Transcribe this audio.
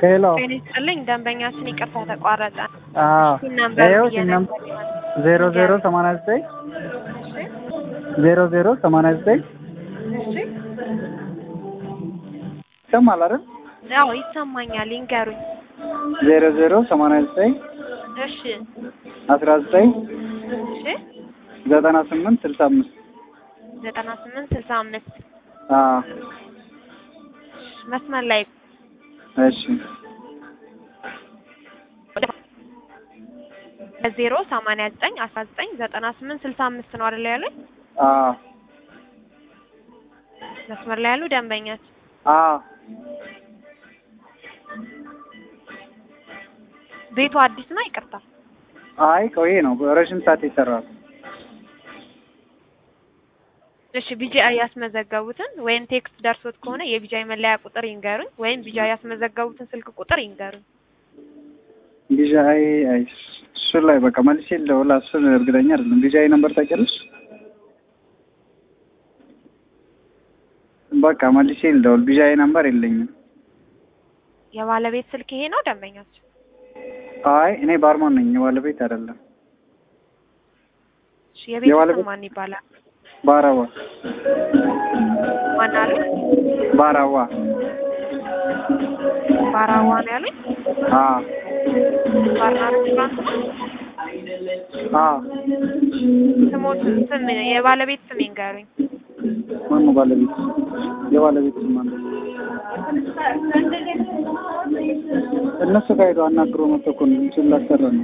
ሄሎ ጤና ይስጥልኝ ደንበኛችን ይቅርታ ተቋረጠ። አዎ ሲም ነምበር ይኸው ብዬ ሲም ነበር ነምበር ይሆናል። ዜሮ ዜሮ ሰማንያ ዘጠኝ እሺ ዜሮ ዜሮ ሰማንያ ዘጠኝ እሺ ይሰማል አይደል? አዎ ይሰማኛል። ይንገሩኝ። ዜሮ ዜሮ ሰማንያ ዘጠኝ እሺ አስራ ዘጠኝ እሺ ዘጠና ስምንት ስልሳ አምስት ዘጠና ስምንት ስልሳ አምስት አዎ መስመር ላይ እሺ ዜሮ ሰማንያ ዘጠኝ አስራ ዘጠኝ ዘጠና ስምንት ስልሳ አምስት ነው አይደል ያሉኝ? አዎ መስመር ላይ ያሉ ደንበኛችን አዎ ቤቱ አዲስ ነው? ይቅርታ አይ ቆይ ነው ረዥም ሰዓት ይሰራል። እሺ ቢጂአይ ያስመዘገቡትን ወይም ቴክስት ደርሶት ከሆነ የቢጂአይ መለያ ቁጥር ይንገሩኝ፣ ወይም ቢጂአይ ያስመዘገቡትን ስልክ ቁጥር ይንገሩኝ። ቢዣይ አይ እሱ ላይ በቃ መልሼ ልደውል እሱን እርግጠኛ አይደለም። ቢዣይ ነምበር ታውቂያለሽ? በቃ መልሼ ልደውል። ቢዣይ ነምበር የለኝም። የባለቤት ስልክ ይሄ ነው ደንበኛችን? አይ እኔ ባርማን ነኝ፣ የባለቤት አይደለም። እሺ የቤት የባለቤት- ስም ማን ይባላል? ባራዋ ማን አሉ? ባራዋ ባራዋ ነው ያሉኝ? አ ባርና ሬስቶራንት ነው? አ ስሞት ስም የባለቤት ስም ይንገሩኝ። ማን ነው ባለቤት? የባለቤት ስም ማን ነው? እነሱ ጋር ሄዶ አናግሮ መጥቶ እኮ ነው እሱን ላሰራ ነው።